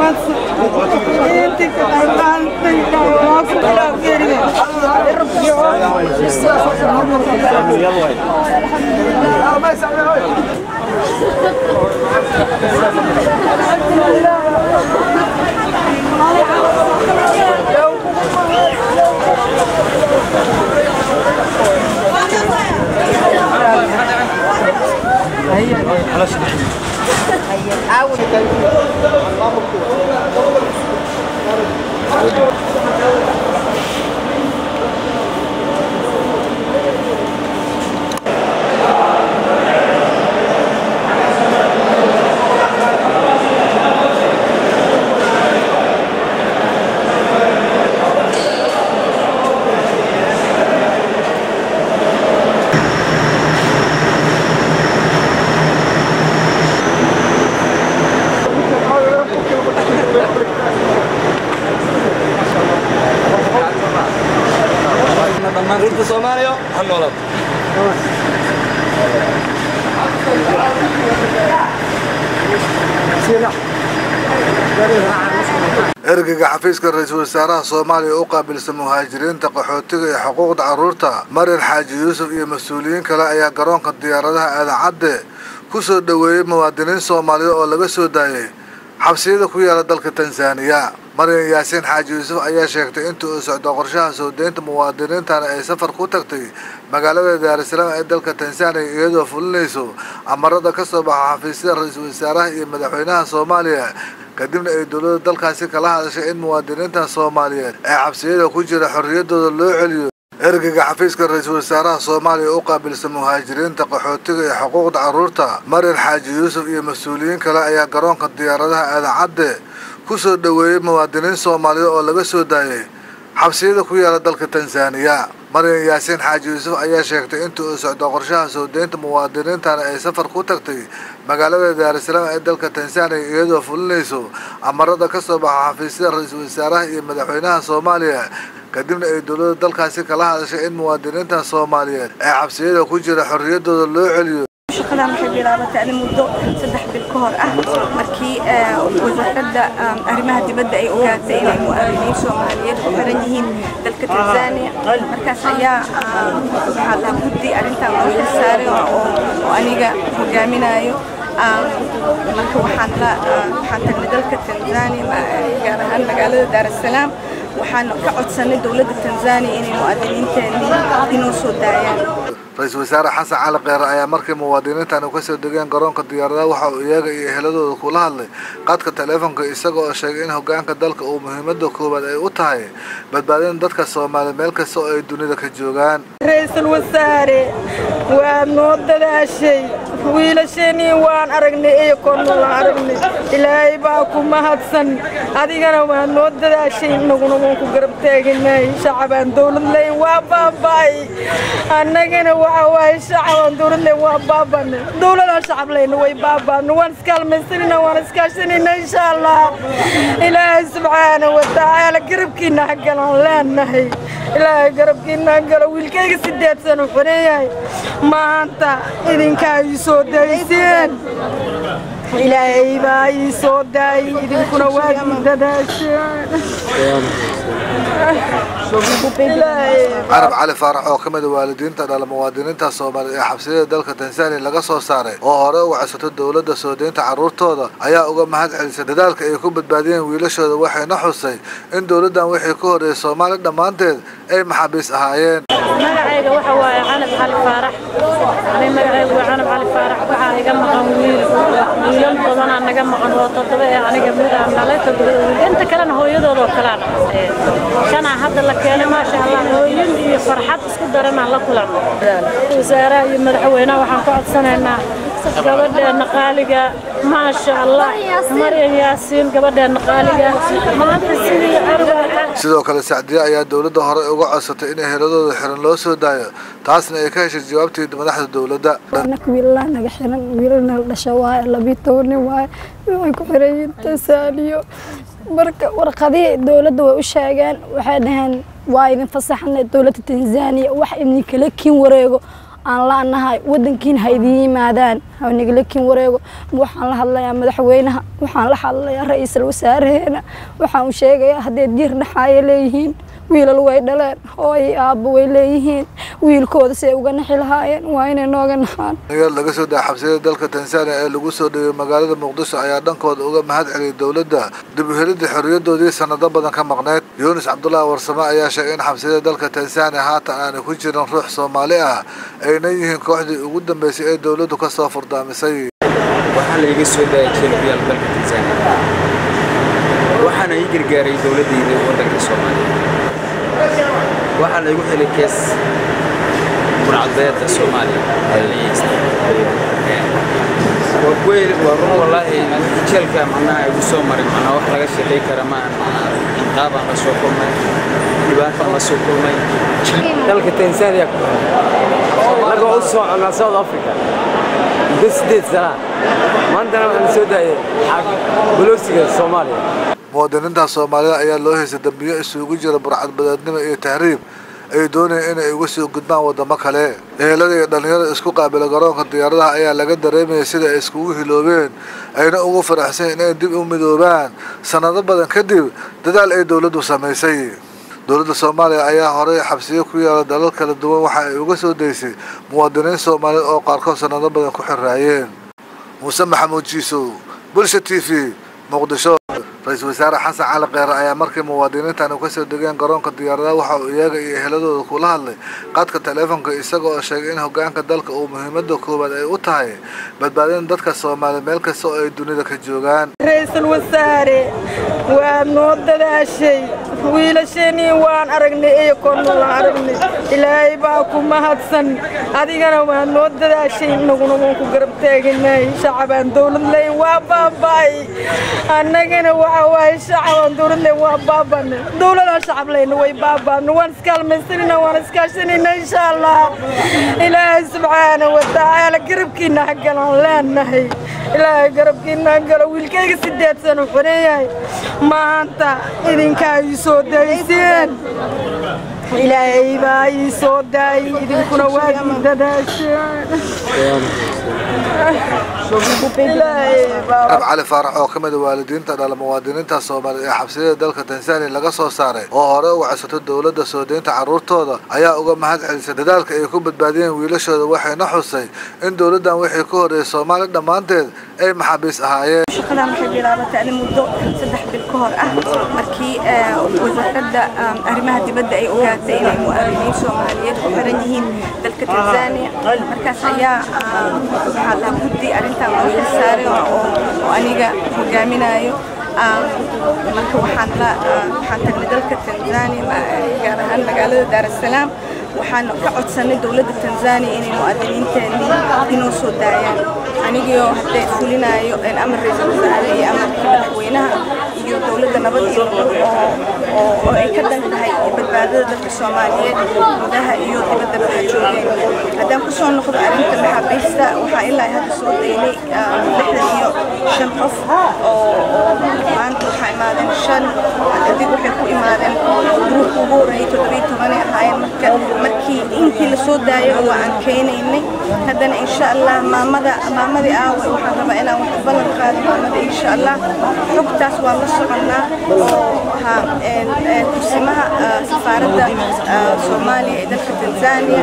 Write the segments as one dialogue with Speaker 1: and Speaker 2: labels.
Speaker 1: Ruurta Soomaaliya ha noolaato
Speaker 2: ergeyga xafiiska ra-iisul wasaaraha soomaaliya u qaabilsan muhaajiriinta qaxootiga iyo xuquuqda carruurta marin xaaji yuusuf iyo mas-uuliyiin kale ayaa garoonka diyaaradaha aadan cadde ku soo dhoweeyey muwaadiniin soomaaliya oo laga soo daayay xabsiyada ku yaala dalka tansaaniya maryan yaasiin xaaji yuusuf ayaa sheegtay intii uu socdo qorshaha soo deynta muwaadiniintana ay safar ku tagtay magaalada daarusalaam ee dalka tansaaniya iyadoo fulinayso amarada ka soo baxa xafiisyada ra-iisul wasaaraha iyo madaxweynaha soomaaliya kadibna ay dowladda dalkaasi kala hadashay in muwaadiniinta soomaaliyeed ee xabsiyada ku jira xorriyaddooda loo celiyo ergeyga xafiiska ra-iisul wasaaraha soomaaliya u qaabilsan muhaajiriinta qaxootiga iyo xuquuqda carruurta marin xaaji yuusuf iyo mas-uuliyiin kale ayaa garoonka diyaaradaha aadan cadde ku soo dhoweeyey muwaadiniin soomaaliya oo laga soo daayay xabsiyada ku yaala dalka tansaaniya maryan yaasiin xaaji yuusuf ayaa sheegtay intii uu socdo qorshaha soo deynta muwaadiniintana ay safar ku tagtay magaalada daarusalaam ee dalka tansaaniya iyadoo fulinayso amarada ka soo baxa xafiisyada ra-iisul wasaaraha iyo madaxweynaha soomaaliya kadibna ay dowladda dalkaasi kala hadashay in muwaadiniinta soomaaliyeed ee xabsiyada ku jira xorriyaddooda loo celiyo
Speaker 3: shaqadan waxay bilaabatay ani muddo saddex bil ka hor ah markii wasaaradda arrimaha dibadda ay ogaatay inay mu'aaminiin soomaaliyeed ku xiran yihiin dalka tanzania markaas ayaa waxaa la guddi arrintan loo xilsaaray oo aniga hogaaminayo marka waxaan la waxaan tagnay dalka tanzania gaar ahaan magaalada daarusalaam waxaan ka codsanay dowladda tanzania inay mu'aadiniinteennii inoo soo daayaan
Speaker 2: ra-iisul wasaare xasan cali kheyre ayaa markii muwaadiniintan ka soo degeen garoonka diyaaradaha waxa uu iyaga iyo eheladooda kula hadlay qadka taleefonka isaga oo sheegay in hogaanka dalka uu muhiimada koowaad ay u tahay badbaadin dadka soomaaliya meel kasta oo ay dunida ka joogaan
Speaker 4: ra-iisul wasaare waa noo dadaashay wiilasheenii waan aragnay iyo kornula aragnay ilaahay baa ku mahadsan adigana waa noo dadaashay inaguna waan ku garab taaganay shacabaan dowlad leyn waa baaba'ay annagana waxa waaye shacabaan dowlad leyn waa baaba'nay dowladaan shacab leyna way baaba'na waan iskaalmaysanina waan iskaashanayna insha allah ilaahay subxaana wa tacaala garabkiina hagalaan leenahay ilaahay garabkiina hagalo wiilkayga sideed sano xoreeyahay maanta idinkaa ii soo dayseen ilaahay baa ii soo daayay idinkuna waa ii dadaasheen
Speaker 2: carab cali faarax oo ka mid a waalidiinta dhala muwaadiniinta soomaaliya ee xabsiyada dalka tansaaniya laga soo saaray oo hore uga codsato dowladda soo deynta carruurtooda ayaa uga mahad celisay dadaalka ay ku badbaadiyeen wiilashooda waxayna xusay in dowladdan wixii ka horreeyay soomaali dhammaanteed ay maxaabiis ahaayeen
Speaker 5: magacayga waxa waaye canab cali faarax ani magacaygu waa canab cali faarax waxaa iga maqan wiil wiilal badanaa naga maqan oo toddoba ee aniga mid aan dhalay toddoba wiil inta kalena hooyadooda oo kalaa dhalay shanaa hadda la keenay maasha allah hooyin iyo farxad isku daranaan la kulanno wasaaraha iyo madaxweynaha waxaan ku codsanaynaa gabadheena qaaliga maasha allah maryan yaasiin gabadheena qaaliga maanta sidii arwaa
Speaker 2: sidoo kale sacdiye ayaa dowladda hore uga codsatay in eheladooda xiran loo soo daayo taasna ay ka heshay jawaabtii madaxda dowladda
Speaker 6: anaka wiilalaa naga xiran wiilalna la dhasha waaye labiyo tobannin waaye waxay ku xiran yihiin tansaaniyo marka warqadihii dowladda way u sheegeen waxay dhaheen waa idin fasaxnay dowladda tanzaniya wax idinkala kiin wareego aan la-nahay wadankiina ha idiin yimaadaan hanigalakin wareego waxaan la hadlayaa madaxweynaha waxaan la hadlayaa ra-iisul wasaareheena waxaan u sheegayaa hadday diir dhaxaaya leeyihiin wiilal way dhaleen hooy aabbo way leeyihiin wiilkooda si ay uga naxi lahaayeen waa inay nooga naxaan
Speaker 2: dhalinyar laga soo daa xabsiyada dalka tansaaniya ee lagu soo dhigay magaalada muqdisho ayaa dhankooda uga mahad celiyay dowladda dib u helidda xorriyadoodii sanado badan ka maqneyd yuunus cabdullaahi warsame ayaa sheegay in xabsiyada dalka tansaaniya haatan aanay ku jirin ruux soomaali ah ayna yihiin kooxdii ugu dambeysay ee dowladdu ka soo furdaamisay
Speaker 1: waxaa layga soo daayay jeelkuyaal dalka tansaaniya waxaana ii gargaaray dowladdayda waddanka soomaaliya waxaa laygu helay kees burcadbeedda soomaaliya waa ku heli waa run wallaahi jeelka macnaha igu soo maray macnaa wax laga shaqay kara ma aan ciqaabaan la soo kulmay dhibaataan la soo kulmay
Speaker 7: dalka tansaaniya ku anagoo u soconaa south africa muddo sideed sana maantana waxaan soo daayay bolosiga soomaaliya
Speaker 2: muwaadiniinta soomaalida ayaa loo haystay dambiyo isugu jira burcadbadeednimo iyo tahriib ay doonayeen inay uga soo gudbaan waddamo kale ehelada iyo dhallinyarada isku qaabila garoonka diyaaradaha ayaa laga dareemayay sida ay iskugu hiloobeen ayna ugu faraxsan inay dib u midoobaan sannado badan kadib dadaal ay dowladdu samaysay dowladda soomaaliya ayaa horey xabsiyo ku yaala dalal kala duwan waxa ay uga soo daysay muwaadiniin soomaaliyeed oo qaarkood sannado badan ku xiraayeen muuse maxamuud jiisow bulsha t v muqdisho ra-iisul wasaare xasan cali kheyre ayaa markii muwaadiniintan u kasoo degeen garoonka diyaaradaha waxa uu iyaga iyo eheladooda kula hadlay qadka taleefonka isaga oo sheegay in hogaanka dalka uu muhiimada koowaad ay u tahay badbaadin dadka soomaaliya meel kasta oo ay dunida ka joogaan
Speaker 4: ra-iisul wasaare waa noo dadaashay wiilasheenii waan aragnay iyo kornulaan aragnay ilaahay baa ku mahadsan adigana waa noo dadaashay inaguna waan ku garab taaganahay shacabaan dowlad leyn waa baaba'ay annagana waxa waaye shacabaan dowlad leyn waa baaba'nay dowladaan shacab leyna way baaba'na waan iskaalmaysanina waan iskaashanayna insha allah ilaahay subxaana wa tacaala garabkiina hagalaan leenahay ilaahay garabkiina hagalo wiilkayga sideed sano xiran yahay maanta idinkaa ii soo dayseen ilaahay baa ii soo daayay idinkuna waa ii dadaasheen
Speaker 2: ab cali faarax oo ka mid a waalidiinta dhala muwaadiniinta soomaaliya ee xabsiyada dalka tansaaniya laga soo saaray oo hore u codsato dowladda soo deynta carruurtooda ayaa uga mahad celisay dadaalka ay ku badbaadiyeen wiilashooda waxayna xusay in dowladdan wixii ka horreeyay soomaaliya dhammaanteed ay maxaabiis ahaayeen
Speaker 3: shaqadan waxay bilaabatay ani muddo saddex bil ka hor ah markii wasaaradda arrimaha dibadda ay ogaatay inay mu'aaminiin soomaaliyeed ku xiran yihiin dalka tanzania markaas ayaa waxaa lahaa guddi arrintan loo xilsaaray oo aniga hogaaminayo marka waxaan la waxaan tagnay dalka tanzania gaar ahaan magaalada daar es salaam waxaan ka codsanay dowladda tanzania inay mu'aadiniinteennii inoo soo daayaan anigoo hadda fulinayo amar ra-iisul wasaare iyo amarka madaxweynaha iyo dowladda nabad iyo nolol oo oo ay ka dan tahay badbaadada dadka soomaaliyeed gudaha iyo dibadda waxa joogeen haddaan ku soo noqdo arrinta maxaabiista waxaa ilaa hadda soo daynay lixdan iyo shan qof oo maanta waxaa imaadeen shan adig waxay ku imaadeen gruubka ugu horreeyay toddobiyo tobanay ahaayeen marka markii intii la soo daayay waa aan keenaynay haddana insha allah maamada maamadii aawe waxaan rabaa inaan wax ballan qaado maamada insha allah xogtaas waan la soconnaa oo ahaa kursimaha safaaradda soomaaliya ee dalka tanzania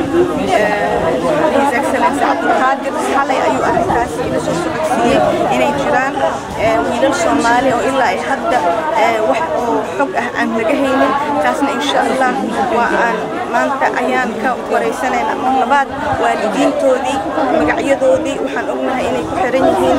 Speaker 3: his excellence cabdulqaadir xalay ayuu arrintaas ila soo socodsiiyey inay jiraan wiilal soomaali oo ilaa ay hadda wax oo xog ah aan laga haynin taasna insha allah waa aan maanta ayaan ka waraysanaynaa mar labaad waalidiintoodii magacyadoodii waxaan ognahay inay ku xiran yihiin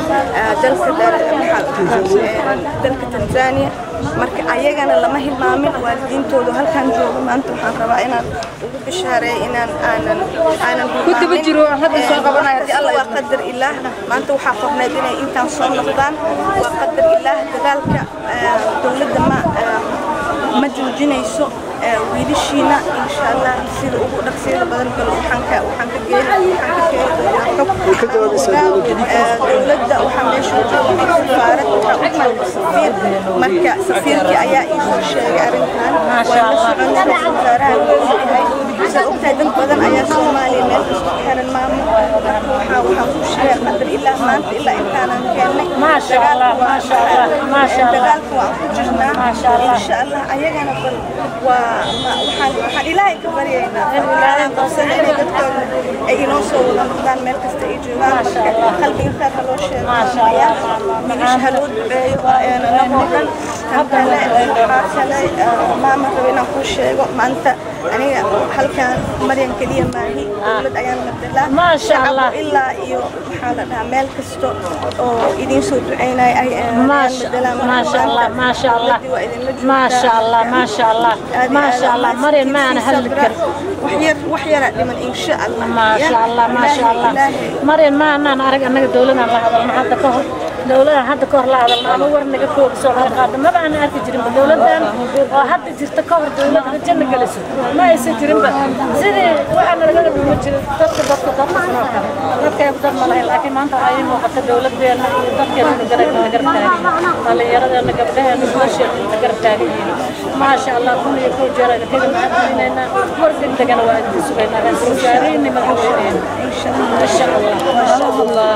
Speaker 3: dalka dalka tanzania marka ayagana lama hilmaamin waalidiintoodu halkan joogo maanta waxaan rabaa inaan ugu bishaareeyo inaan aanan aanan
Speaker 4: Kutiba jiro, hadda soo qabanaya, haddii
Speaker 3: alla waa qadar ilaah maanta waxaa qorneed inay intaan soo noqdaan waa qadar ilaah dadaalka dowladda ma ma joojinayso wiilashiina insha allah sida ugu dhaqsiyada badan bal waxaan ka waxaan ka geeni waxaan ka geeni xog dowladda waxaa meesha joogay safaarad waxaa u malka safiir marka safiirkii ayaa ii soo sheegay arrintan waa la socon ra-iisul wasaaraha wuxuu yahay sida ogtahay ciidan badan ayaa soomaaliya meel kasta ku xiran maamo marka waxaa waxaan ku sheegay qadar ilaa maanta ilaa intaanan keennay
Speaker 5: Maasha Allah, maasha Allah, maasha Allah.
Speaker 3: dagaalka waan ku jirnaa
Speaker 5: Maasha Allah.
Speaker 3: insha allah ayagana bal waa ma- waxaan waxaan ilaahay ka baryaynaa ilaahay qabsan inay dadkooda ay inoo soo wada noqdaan meel kasta ay joogaan
Speaker 5: Maasha
Speaker 3: marka
Speaker 5: Allah.
Speaker 3: qalbiga khair ha loo sheego
Speaker 5: Maasha Allah.
Speaker 3: wiilasha ha loo duceeyo anagoo dhan tan kale waxaa kale ah, maama rabo inaan kuu sheego maanta aniga halkan maryan keliya maahi dowlad ayaan matalaa
Speaker 5: Maasha
Speaker 3: shacabku
Speaker 5: Allah.
Speaker 3: ilaa iyo maxaa la dhahaa meel kasta oo idiin soo duceynaya ay ayaan
Speaker 5: Maasha
Speaker 3: matalaa marka
Speaker 5: maasha Allah
Speaker 3: maanta
Speaker 5: maasha Allah
Speaker 3: dowladdii waa idinla joogtaa.
Speaker 5: maasha Allah maasha Allah
Speaker 3: Aad iyo
Speaker 5: maasha
Speaker 3: aad
Speaker 5: Allah
Speaker 3: aad
Speaker 5: Maryam ma aan
Speaker 3: sii
Speaker 5: hadli
Speaker 3: sabra.
Speaker 5: karin
Speaker 3: wax yar wax yara dhiman insha allah
Speaker 5: maasha
Speaker 3: Ya,
Speaker 5: Allah maasha
Speaker 3: Ilaahay-
Speaker 5: Allah
Speaker 3: Ilaahay
Speaker 5: Maryam ma aanan arag annaga dowladaan la hadalno hadda ka hor dowladaan hadda ka hor la hadalno ama war naga koobiso laga qaado maba aanan arki jirinba dowladan oo hadda jirta ka hor dowladda janna geliso ma aysan jirinba sidii waxaa nalaga dhuma jirin dadka dadka dadka sidoo kale dadkaygu dad ma lahayn laakiin maanta waxaa ii muuqata dowladeena iyo dadkeena garab la garab taagan dhallinyaradeena gabdhaheena wiilasheena inta garab taagan yihiin maasha allah kun iyo kow jeer ayna kaga mahadcelinaynaa war degdegana waa idin sugaynaa ra'iisul wasaarihii madaxweyneena insha allah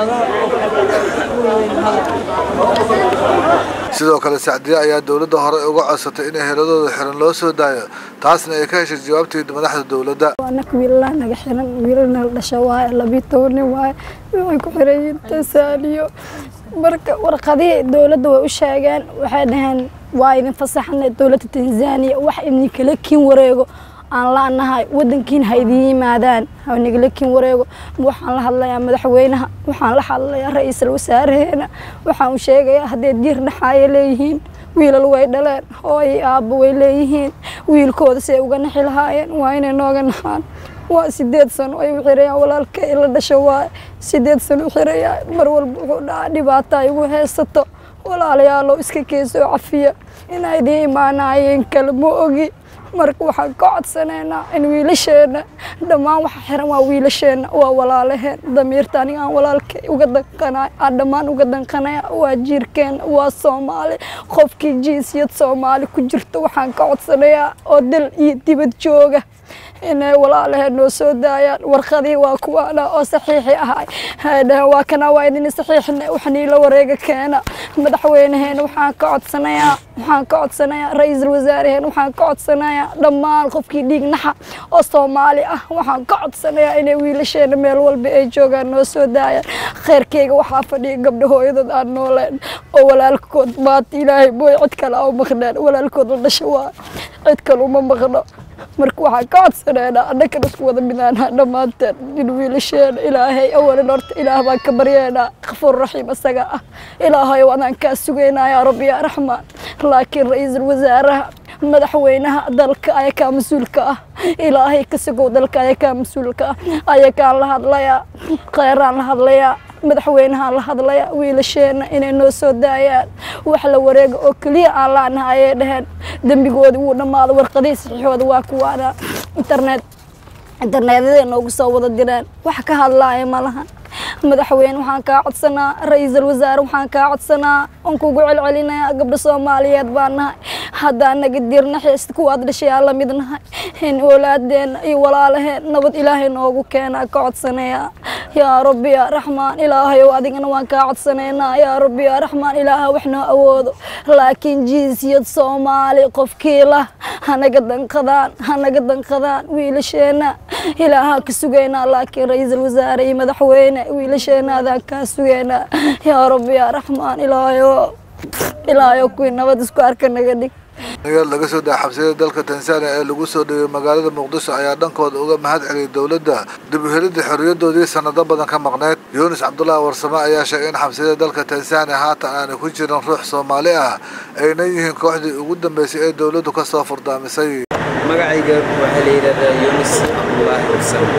Speaker 2: sidoo kale sacdiye ayaa dowladda hore uga codsatay in heladooda xiran loo soo daayo taasna ay ka heshay jawaabtii madaxda dowladda
Speaker 6: anaka wiilalaa naga xiran wiilalna la dhasha waaye labiyo toban nin waaye waxay ku xiran yihiin tansaaniyo marka warqadihii dowladda way u sheegeen waxay dhaheen waa idin fasaxnay dowladda tanzania wax idinkala kiin wareego aan laanahay wadankiin ha idiin yimaadaan ha nagala kiin wareego waxaan la hadlayaa madaxweynaha waxaan la hadlayaa ra-iisul wasaareheena waxaan u sheegayaa haddee diir dhaxaaya leeyihiin wiilal way dhaleen hooyo aabbo way leeyihiin wiilkooda si ay uga naxi lahaayeen waa inay nooga naxaan waa sideed sano ay u xirayaan walaalka ila dhasho waaye sideed sano u xirayaan mar walba wuxuu dhaca dhibaata ay ugu haysato walaalayaalow iska keesoo cafiya inay idiin imaanaayeen kale ma ogi marka waxaan ka codsanaynaa in wiilasheena dhammaan waxa xiran waa wiilasheena waa walaalaheen damiirta aniga aan walaalka uga danqanay aan dhammaan uga danqanaya waa jiirkeena waa soomaali qofkii jinsiyad soomaali ku jirto waxaan ka codsanayaa oo dal iyo dibad jooga inay walaalaheen noo soo daayaan warqadii waa kuwaana oo saxiixi ahay haydhahen waa kana waa idin saxiixna wax niila wareega keena madaxweynaheena waxaan ka codsanayaa waxaan ka codsanayaa ra-iisul wasaaraheen waxaan ka codsanayaa dhammaan qofkii dhiig naxa oo soomaali ah waxaan ka codsanayaa inay wiilasheena meel walba ay joogaan noo soo daayaan khayrkeyga waxaa fadhiya gabdha hooyadood aan nooleen oo walaalkood maanta ilaahay mooy cid kale a maqneen walaalkood la dhasha waa cid kale uma maqno marka waxaan ka codsanaynaa annagan isku wada midaanaa dhammaanteen in wiilasheena ilaahay awalan horta ilaah baan ka baryeynaa kafuur raxiim isaga ah ilaahay wadaan kaa sugaynaa yaa rabbi yaa raxmaan laakiin ra-iisul wasaaraha madaxweynaha dalka ayakaa mas-uulka ah ilaahay ka sugow dalka ayakaa mas-uulka ah ayakaan la hadlayaa kheyraan la hadlayaa madaxweynahaan la hadlaya wiilasheena inay noo soo daayaan wax la wareega oo keliya aan laanaha ayay dhaheen dembigoodi wuu dhammaado warqadihii saxiixooda waa kuwaana internet internetyada noogu soo wada direen wax ka hadlaaya ma lahan madaxweyne waxaan kaa codsanaa ra-iisul wasaare waxaan kaa codsanaa oon kugu celcelinayaa gabdho soomaaliyeed baan nahay haddaan naga dirna xiist kuwaad dhashayaa la mid nahay in oolaadeena iyo walaalaheen nabad ilaahay noogu keenaa ka codsanayaa yaa rabbi yaa raxmaan ilaahayow adigana waan kaa codsanaynaa yaa rabbi yaa raxmaan ilaaha wax noo awoodo laakiin jinsiyad soomaali qofkii lah hanaga danqadaan hanaga danqadaan wiilasheena ilaahaan ka sugaynaa laakiin ra-iisul wasaare iyo madaxweyne wiilasheena adaan kaa sugaynaa yaa rabbi yaa raxmaan ilaahayo ilaahayo kuwii nabad isku arka naga dhig
Speaker 2: nagaal laga soo daa xabsiyada dalka tansaaniya ee lagu soo dhawey magaalada muqdisho ayaa dhankooda uga mahad celiyay dowladda dib u helidda xorriyadoodii sanado badan ka maqneyd yuunus cabdullaahi warsame ayaa sheegay in xabsiyada dalka tansaaniya haatan aanay ku jirin ruux soomaali ah ayna yihiin kooxdii ugu dambeysay ee dowladdu ka soo furdaamisay
Speaker 1: magacayga waxaa la yidhahdaa yunis cabdullaahi warsame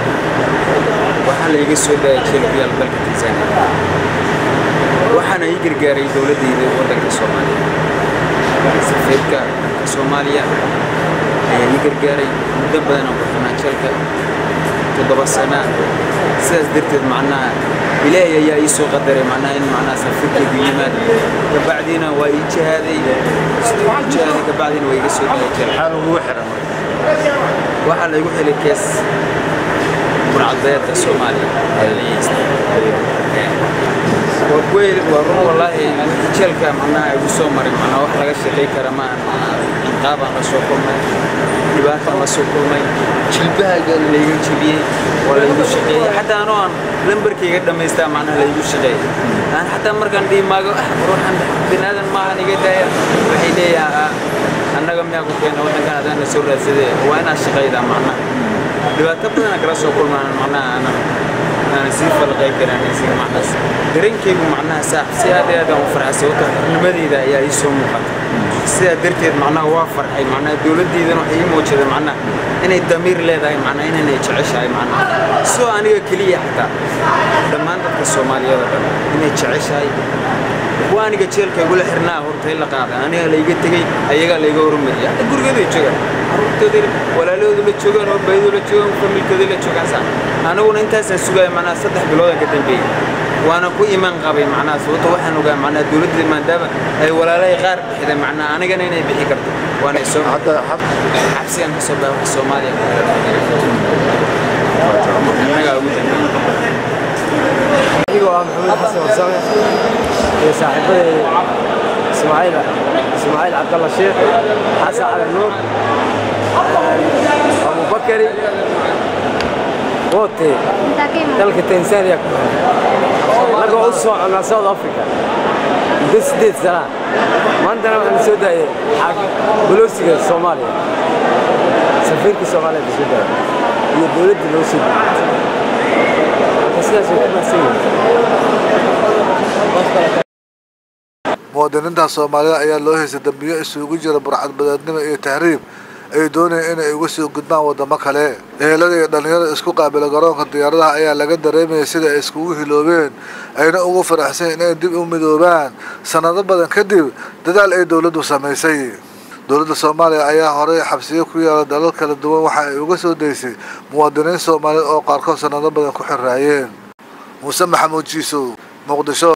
Speaker 1: waxaa la iga soo daayay jelbiyaal dalka tansaaniya waxaana ii gargaaray dowladdayda waddanka soomaaliya safiirka dalka soomaaliya ayaa ii gargaaray muddo badan aan ku xirnaa jelka toddoba sana sidaas darteed macnaha ilaahay ayaa ii soo qadaray macnaha in macnaha safiirkaygu yimaado kabacdiina waa ii jihaaday siduu ii jihaaday kabacdiina waa iga soo daayay jelka waxaa laygu xili kees burcadbeedka soomaaliya ee la yeystay waa kuweyl waa run wallaahi jeelka macnaha igu soo maray macnaha wax laga shaqay kara ma ahan macnaha ciqaabaan la soo kulmay dhibaataan la soo kulmay jilbahaga layga jebiyey waa laygu shaqeeyey xataa anoo aan lambarkayga dhammaystaa macnaha laygu shaqeeyey aan xataa markaan dhiimaago ah ruuxan binaadan maahan iga daaya waxay leeyahaa annaga miyaa ku keena waddankan adaana soo raadsadee waa inaad shaqaydaa macnaha dhibaato badanaa kala soo kulmaan macnaha aanan aanan sii falqay karin isiga macnahaas dareenkaygu macnaha saax si aad iyo aad aan u farxay sababtoo xornimadeyda ayaa ii soo muuqata sidaa darteed macnaha waa farxay macnaha dowladdeydana waxay ii muujada macnaha inay damiir leedahay macnaha inanay jeceshahay macnaha soo aniga keliya xataa dhammaan dadka soomaaliyeed oo dhan inay jeceshahay kuwa aniga jeelka igula xirnaa horta in la qaaday aniga layga tegey ayagaa layga hormariyay hadda gurigooday joogaan carruurtooday walaalahoodu la joogaan oo baydoo la joogaan familkooday la joogaan saa aniguna intaasaan sugaya macnaha saddex biloodan ka dambeeyey waana ku imaan qabay macnaha sababto waxaan ogaa macnaha dowladda maadaama ay walaalahay qaar bixiday macnaha anigana inay bixi karto waana soo xabsigan ka soo baaxa soomaaliya annagaa ugu dambeeyey
Speaker 7: anigoo ah maxamed xasan warsame iyo saaxiibaday ismaaciil ismaaciil cabdalla sheekh xasan cali nuur abubakari wote dalka tanzania ku annagoo u soconnaa south africa muddo siddeed sanaa maantana waxaan soo daayay bolosiga soomaaliya safiirka soomaaliya la soo daayay iyo dowladda loo soo daayay sidaas way ku mahadsan yihiin
Speaker 2: muwaadiniinta soomaalida ayaa loo haystay dambiyo isugu jira burcadbadeednimo iyo tahriib ay doonayeen inay uga sii gudbaan waddamo kale ehelada iyo dhallinyarada isku qaabila garoonka diyaaradaha ayaa laga dareemayay sida ay iskugu hiloobeen ayna ugu faraxsan inay dib u midoobaan sannado badan kadib dadaal ay dowladdu samaysay dowladda soomaaliya ayaa horey xabsiyo ku yaala dalal kala duwan waxa ay uga soo daysay muwaadiniin soomaaliyeed oo qaarkood sannado badan ku xiraayeen muuse maxamuud jiisow muqdisho